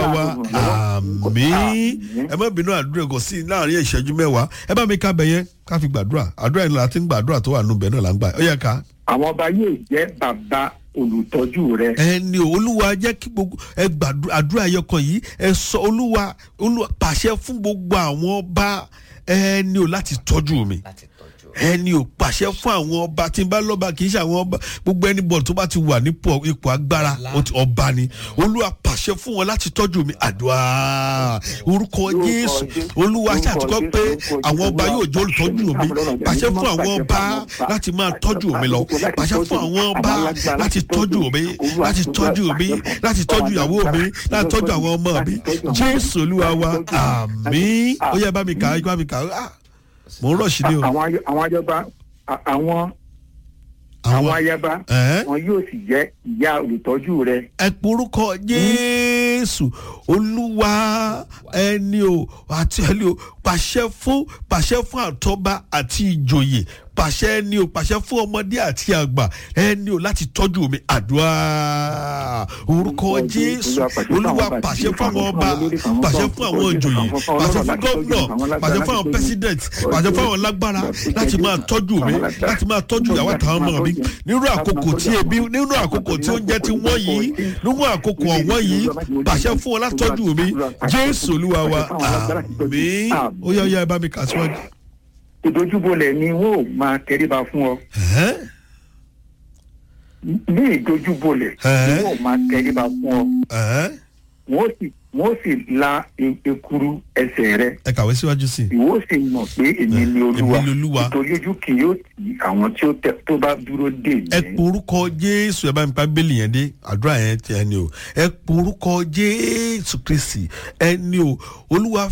wa àmín ẹ má bínú àdúrà kò sí láàrin ìṣẹ́jú mẹ́wàá ẹ bá mi ká bẹ̀ yẹn ká fi gbàdúrà àdúrà yẹn láti ń gbàdúrà tó wà nù bẹ́ẹ̀ náà là ń gbà ó yẹ ká. àwọn ọba yóò jẹ́ bàbá olùtọ́jú rẹ. ẹni o olúwa jẹ́ kí gbogbo ẹ gbàdúrà àdúrà ẹyọkan yìí ẹ sọ olúwa olúwa pàṣẹ fún gbogbo àwọn ọba ẹni o láti tọ́jú mi láti tọ́jú ẹni ò pàṣẹ fún àwọn ọba tí n bá lọ́ba kì í ṣe àwọn ọba gbogbo ẹni bọ̀ tó bá ti wà nípò ipò agbára ó ti- ọba ni olúwa pàṣẹ fún wọn láti tọ́jú mi àdúrà orúkọ jésù olúwa ṣàtúkọ́ pé àwọn ọba yóò jẹ́ olùtọ́jú mi pàṣẹ fún àwọn ọba láti máa tọ́jú mi lọ pàṣẹ fún àwọn ọba láti tọ́jú mi láti tọ́jú mi láti tọ́jú ìyàwó mi láti tọ́jú àwọn ọmọ mi jésù olúwa wa àmín ó yẹ bá mi kà á bá mi kà á mò ń rọ̀ sí ni o àwọn ay- àwọn ayaba a- àwọn àwọn ayaba Ẹ̀ẹ́. wọn yóò sì jẹ́ ìyá olùtọ́jú rẹ. ẹ porúkọ jésù olúwa ẹni o àti ẹni o pàṣẹ fún pàṣẹ fún àtọba àti ìjòyè pàṣẹ ẹni o pàṣẹ fún ọmọdé àti àgbà ẹni o láti tọ́jú mi àdúrà orúkọ jésù olúwa pàṣẹ fún àwọn ọba pàṣẹ fún àwọn ìjòyè pàṣẹ fún gómìnà pàṣẹ fún àwọn pẹ́sidẹ̀ntì pàṣẹ fún àwọn lágbára láti máa tọ́jú mi láti máa tọ́jú ìyàwó àtàwọn ọmọ mi nínú àkókò tí ebi nínú àkókò tí oúnjẹ ti wọ́n yìí nínú àkókò ọ̀wọ́n yìí pàṣẹ fún wọn láti tọ́jú mi jésù olúwa wa àmín ó yá ó yá ẹ bá mi kà síwájú. ìdojúbolẹ̀ ni wọn ò máa tẹríba fún ọ. Ẹ̀hẹ́n. ní ìdojúbolẹ̀ ni Ẹ̀ẹ́. wọn ò máa tẹríba fún ọ. Ẹ̀hẹ́n. wọn ó sì wọn ó sì la e- ekuru ẹsẹ̀ rẹ. ẹ kàwé síwájú sí i. ìwọ ó sì mọ̀ pé èmi ni olúwa Èmi ni Olúwa. nítorí ojú kì yóò tì àwọn tí ó tẹ tó bá dúró dè ẹ mí. porúkọ jésù ẹ bá mi pa bẹ́ẹ̀lì yẹn dé àdúrà yẹn ti ẹni o ẹ porúkọ jésù kristi ẹni o olúwa